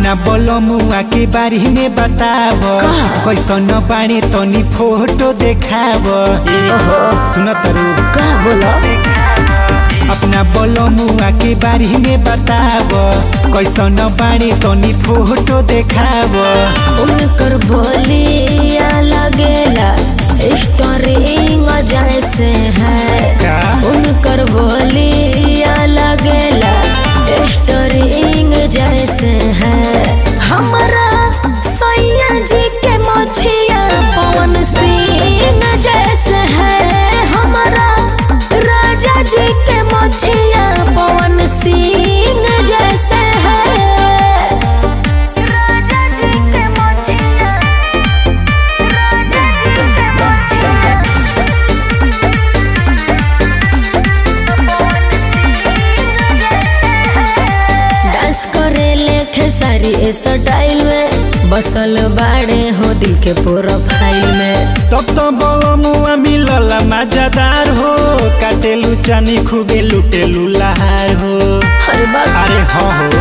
अपना बोलमुआ के बारे में बताब कैसन बाणी तनी फोटो देखाब सुन तरु का बोलो अपना बोलमुआ के बारे में बताब कैसन बाणी तनी फोटो देखाब उनकर बोलिया लगेला स्टोरिंग जैसे है का उनकर बोलिया लगेला स्टोरिंग जैसे है हमारा सैया जी के मछिया पवन सिंह जैसे है हमारा राजा जी के मछिया पवन सिंह जैसे है राजा जी के मछिया राजा जी के मछिया डांस करे लेखे सारी स्टाइल में बसल बाड़े हो दिल के प्रोफाइल में तब तो बोलमुआ मिलल मजादार हो काटेलु चानी खूबे लुटेलु लहार हो अरे बाप अरे हाँ हो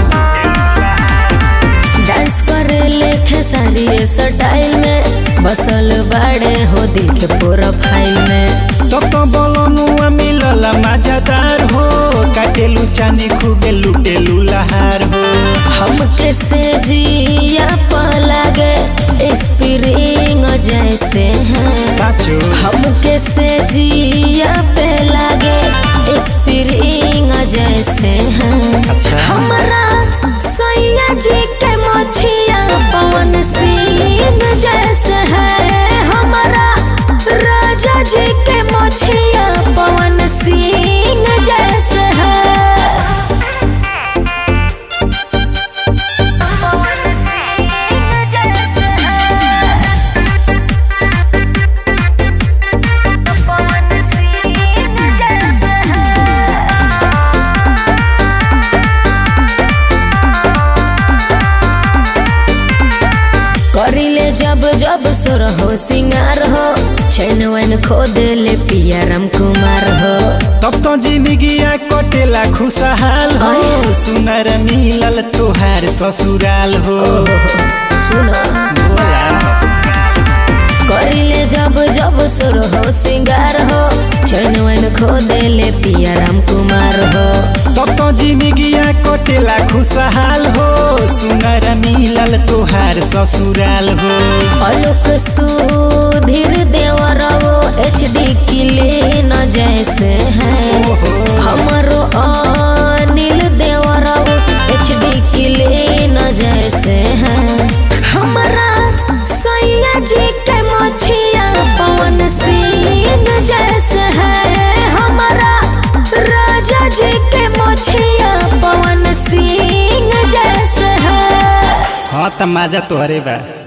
डांस करे लेखे सारी स्टाइल में बसल बाड़े हो दिल के प्रोफाइल में तब तो बोलमुआ मिलल मजादार हो काटेलु चानी खूबे लुटेलु लहार हो हमके से जिया पलागे स्प्रिंग जैसे हैं साचो हमके से जिया पे लागे स्प्रिंग जैसे हैं अच्छा हमारा सैया जी के मछिया पवन सिंह जैसे है हमारा राजा जी के मछिया पवन सिंह जैसे है पवन सिंह जैसे है पवन सिंह जैसे है करिले जब जब सुर हो सिंगार हो छैन वैन खोद ले पिया राम कुमार हो तब तो जिंदगिया कटेला खुशहाल हो सुनर मिलल तोहार ससुराल हो सुन बोला करिले जब जब सुर हो सिंगार हो छैन वैन खोद ले पिया राम कुमार हो तब तो जिंदगिया कटेला खुशहाल हो सुनर मिलल तोहार ससुराल हो अलोक सुधीर देवर वो एच डी किले न जैसे है हमारो अनिल देवर वो एच डी किले न जैसे है हमारा सैया जी के मछिया पवन सिंह जैसे है हमारा राजा जी के मछिया पवन सिंह जैसे है हाँ त माजा तोहरे बा